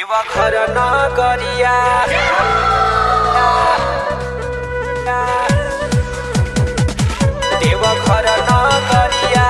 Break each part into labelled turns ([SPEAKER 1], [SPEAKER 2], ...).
[SPEAKER 1] देवघर नगरिया देवघर नगरिया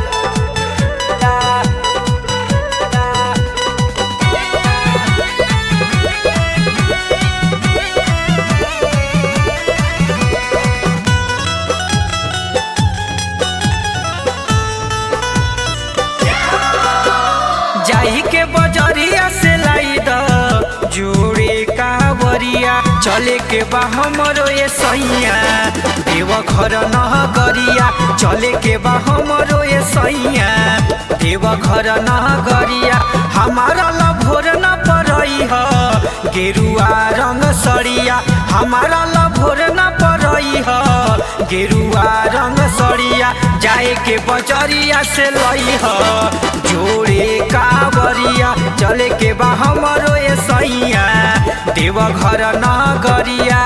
[SPEAKER 1] जाही के बजरिया से लाई द जोड़े कावरिया चले के बा हमरो ये सैया देवघर नगरिया चले के बा हमरो ये सैया देवघर नगरिया हमारा ला भोर न परई ह गेरुआ रंग सड़िया हमारा ला भोर न परई ह गेरुआ रंग सड़िया जाए के बजरिया से लई ह जोड़े कावरिया चले के बा हमरो ये सैया देवघर नगरिया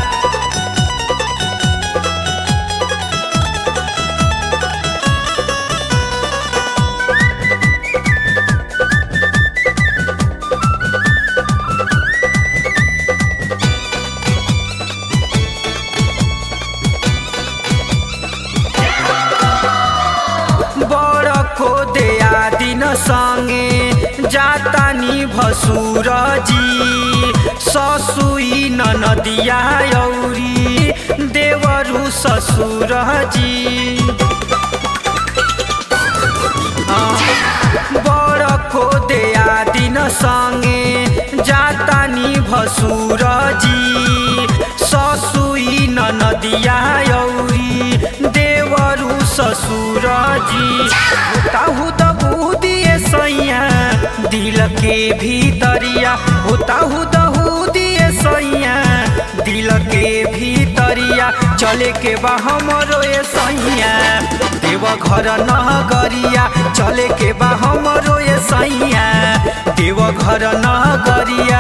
[SPEAKER 1] बड़ को दया दिन संगे जातानी भसुर जी ससुई नदिया औरी देवरु ससुर जी बड़ को दया दिन संगे जातानी भसुर जी ससुई नदिया औरी देवरु ससुर जी ताहु त बुदिए सैया दिल के भीतरिया होताहु दहु दिए सैया दिल के भीतरिया चले के बा हमरो ए सैया देवघर नगरिया चले के बा हमरो ए सैया देवघर नगरिया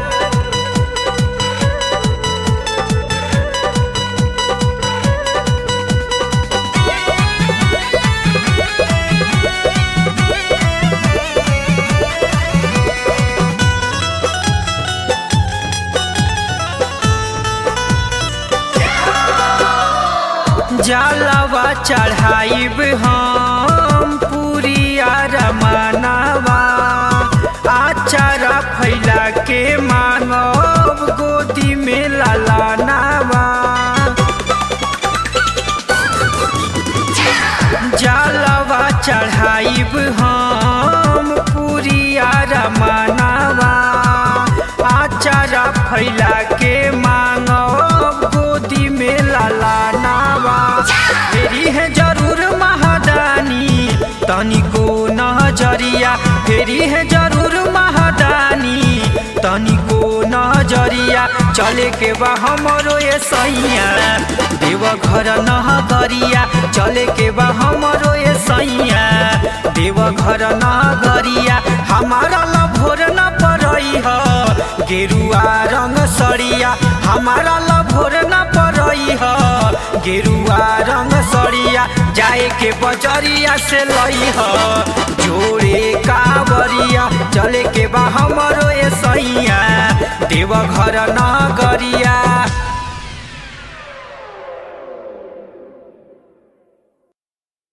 [SPEAKER 1] जलवा चढ़ाइब हम पूरिया रमनवा आचारा फैला के मांगब गोदी में ललानवा जलवा चढ़ाइब हम पूरिया रमनवा आचारा फैला के मांगब गोदी में ललानवा फेरी है जरूर महादानी तनिको नजरिया फेरी है जरूर महादानी तनिको नजरिया चले के बा हमरो ये सैया देवघर नगरिया चले के बा हमरो ये सैया देवघर नगरिया हमारा ला भोर न परई ह गेरुआ रंग सड़िया हमारा ला भोर न परई ह गेरुआ रंग सड़िया जाए के बजरिया से लई ह जोड़े कावरिया चले के बा हमरो ए सैया देवघर नगरिया